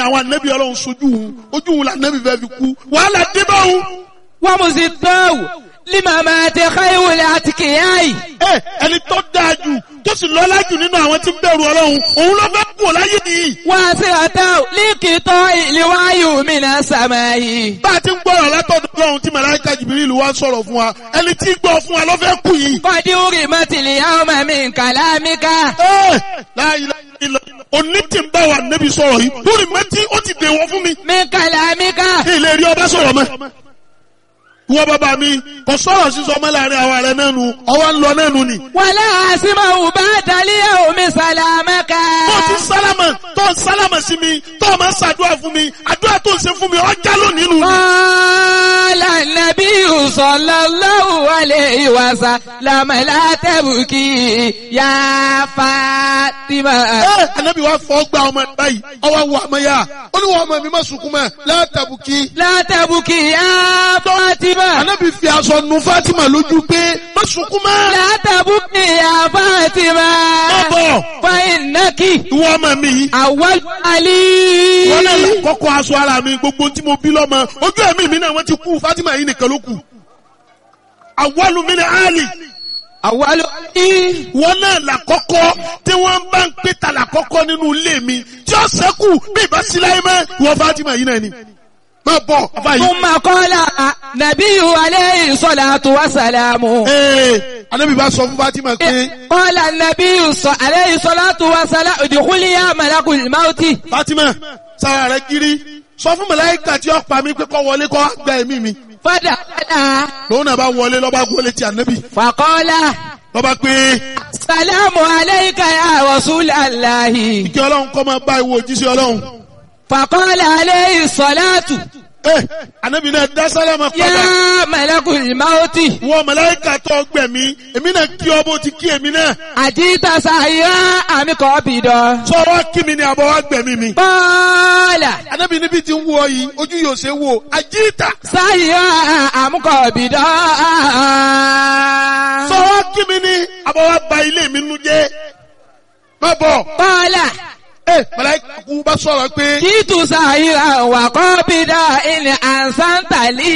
àwọn ànábì ọlọ́run sojú òun ojú òun là ànábì fẹ́ fi kú wàhálà dé bá òun. wọ́n mú sí tọ́wù límàmà ti káyọ̀wòlẹ̀ àti kìyàì. ẹ ẹni tó dáa jù tó sì lọ́lá jù nínú àwọn tí ń bẹ̀rù ọlọ́run òun ló fẹ́ kú láyé nìyí. wọ́n sì àtàwù líkìtọ́ ìléwáyò mìíràn sàmáyì. bá a ti ń gbọ́rọ̀ látọ̀dọ̀ ọlọ́run tí màláíkà jìbìrìlù wá sọ̀rọ̀ fún wa ẹni tí gbọ́ fún wa ló fẹ́ kú yìí. kọ́dí orí mọ́tìlì àwọn ọmọ mi kàlámíkà. ẹ láyé ilẹ̀ òní tí ń bá wa nẹ́bi sọ̀rọ̀ yìí lórí mẹ́tí ó ti dèwọ́ fún mi. mi kàlámíkà. ilé rí ọba sọ̀rọ̀ mọ́. Ìwọ bàbá mi kò sọ̀rọ̀ sísọ ọmọ láàrin àwa rẹ̀ náà nu ọwọ́ ń lọ náà nu ni. wàlá àsìmọ̀ bá dalíyà omi sàlámẹ́kà. Tó ti sálámà tó ń sálámà sí mi tó o máa ń ṣàdúrà fún mi àdúrà tó ń ṣe fún mi ọjà lónìí nu. Qala an-nabiyyu sallallahu alayhi wa sallam la tabki ya Fatima. Ẹ Ànábì wa fọ́ gba ọmọ ẹ̀ báyìí ọwọ́ wọ àmọ́ yá ó ní wọ́n ọmọ mi má sunkún mọ́ látàbùkì. La tabki ya Fatima. Ànábì fi aṣọ nu Fátímà lójú pé má sunkún mọ́. La tabki ya Fatima. Bọ̀ Fa innaki ìwọ ọmọ mi yìí. awwal ali. Wọ́n náà lọ kọ́kọ́ aṣọ ara mi gbogbo tí mo bí lọ́mọ ojú ẹ̀mí mi náà wọ́n ti kú Fátímà yìí nìkan ló kù. Àwọ̀lù mi ni Áàlì. Awwal ali. wọn náà làkọ́kọ́ tí wọ́n bá ń pè ta làkọ́kọ́ nínú ilé mi tí ó sẹ́kù bí ìbá sí láyé mọ́ ìwọ Fatima yìí náà ni máa bọ̀ bàbá yìí. Thumma qala nabiyyu alayhi salatu wa salamu. ee anabi bá sọ fún Fatima pé قال النبي صلى عليه الصلاة والسلام ادخلي يا ملك الموت Fatima sára rẹ kiri sọ fún màláíkà tí ó pa mí pé kó wọlé kó gba ẹ̀mí mi فدخل lòun náà bá wọlé lọ́ba wọlé ti anabi فقال lọ́ba pé السلام عليك يا رسول الله kí ọlọ́run kọ́ máa bá ìwọ òjíṣẹ́ ọlọ́run. فقال عليه الصلاة ee anabi náà dá sálámà padà يا ملك الموت wọ màláíkà tó gbẹ̀mí èmi náà kí ọ bó ti kí èmi náà أجيت سعيا أم قابضا sọ wá kí mi ni àbọ̀ wá gbẹ̀mí mi. قال Anábì níbi tí ń wú ọ yìí, ojú yóò ṣe wò, àjíìtà. سعيا أم قابضا Sọ wá kí mi ní àbọ̀wá ba ilé mi nú jẹ́. Má bọ̀. قال Ẹ màláíkà kú bá sọ̀rọ̀ pé جئت سعيا وقابضا إن أحسنت لي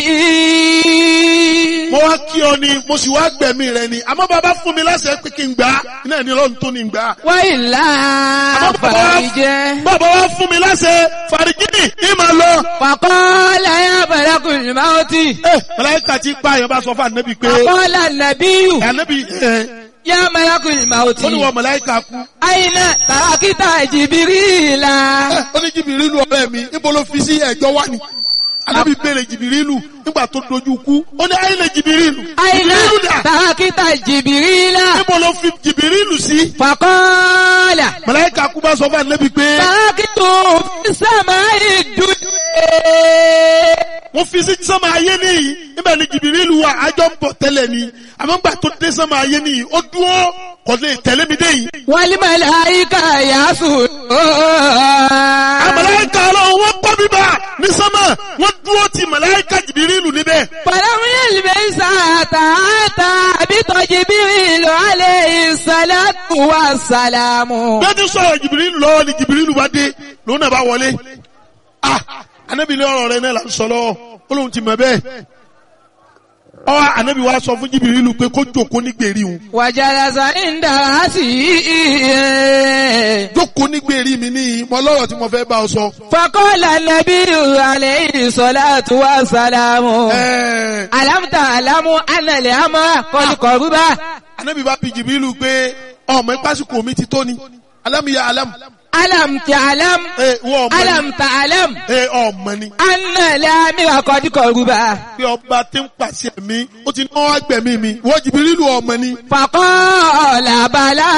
mo wá kí ọ ni, mo sì wá gbẹ̀mí rẹ ni. Àmọ́ bàbá fún mi láṣẹ pé kí n gbà á. Iná ẹni lọ́run tó ní gbà á. وإلا Àmọ́ bàbá wá- فرجه bàbá wá fún mi láṣẹ fàrígìnì ní màá lọ. فقال يا ملك الموت Ẹ màláíkà ti pa àyàn bá sọ fún ànábì pé فقال النبي ànábì ẹ يا ملك الموت ó ní wọ màláíkà kú. أين تركت جبريل Ẹ, Ó ní jìbìrìlù ọ̀rẹ́ mi, níbo ló fi sí ẹ̀jọ́ wá ni? Ànábì béèrè jìbìrìlù nígbà tó dojú kú. Ó ní ayé lè jìbìrìlù. أين Jìbìrìlù dà. تركت جبريل Níbo ló fi jìbìrìlù sí? فقال Màláíkà kú bá sọ fún ànábì pé تركت في السماء الدنيا mo fi sí sánmà ayé nìyí. Níbẹ̀ ni jìbìrìlù wà ájọ́ ń bọ̀ tẹ́lẹ̀ ni. Àmọ́ nígbà tó dé sánmà ayé nìyí, ó dúró kò lè tẹ̀lé mi dé yìí. والملائكة يسجدون Àmàláíkà ọlọ́run wọ́n kọ́ bíbá ní sánmà. Wọ́n dúró ti màláíkà jìbìrìlù níbẹ̀. فلم يلبس حتى أتى بجبريل عليه الصلاة والسلام Bẹ́ẹ̀ ti sọ̀rọ̀ jìbìrìlù lọ́wọ́ ni jìbìrìlù bá dé. Lòun náà bá wọlé. Ah! Ànábì ní ọ̀rọ̀ rẹ̀ náà là ń sọ lọ́wọ́. Ó lóun ti mọ̀ bẹ́ẹ̀. Ọwọ́ ànábì wa sọ fún jìbìrìlù pé kó jòkó ní gbèrí òun. وجلس عند رأسه Jókòó ní gbèrí mi ní mọ lọ́rọ̀ tí mo fẹ́ bá ọ sọ. فقال النبي عليه الصلاة والسلام Ẹ̀ẹ́ ألم تعلم أن الأمر قد قرب ànábì bá bi jìbìrìlù pé ọmọ ìpásíkò mi ti tó ni. Alámìyá alámù. ألم تعلم Ẹ wọ́n ọmọ ni. ألم تعلم Ẹ ọmọ ni. أن الأمر قد قرب Pé ọba tí ń pàṣẹ mi, ó ti náwó agbẹ̀mí mi. Wọ́n jìbìrìlù ọmọ ni. فقال بلى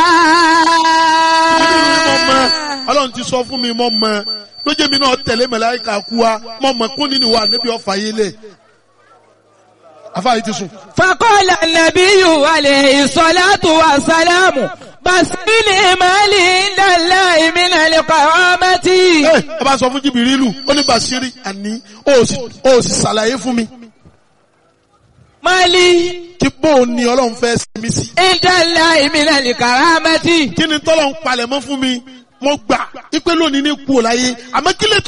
ọlọ́run ti sọ fún mi mọ́ mọ́ lójé mi náà tẹ̀lé màláíkà kú wa mọ́ mọ́ kún nínú wa níbi ọ̀fà yé lẹ̀ afáyé ti sùn. فقال النبي عليه الصلاة والسلام بسني مالي عند الله من القوامة ẹ ẹ bá sọ fún jìbìrìlù ó ní bàṣírí àní ó sì ó sì ṣàlàyé fún mi مالي kí bóun ni ọlọ́run fẹ́ ṣe mí sí. عند الله من الكرامة kí ni tọ́lọ̀ ń palẹ̀ mọ́ fún mi mo gbà ipe lónìí ní kú ò láyé àmọ́ kí lè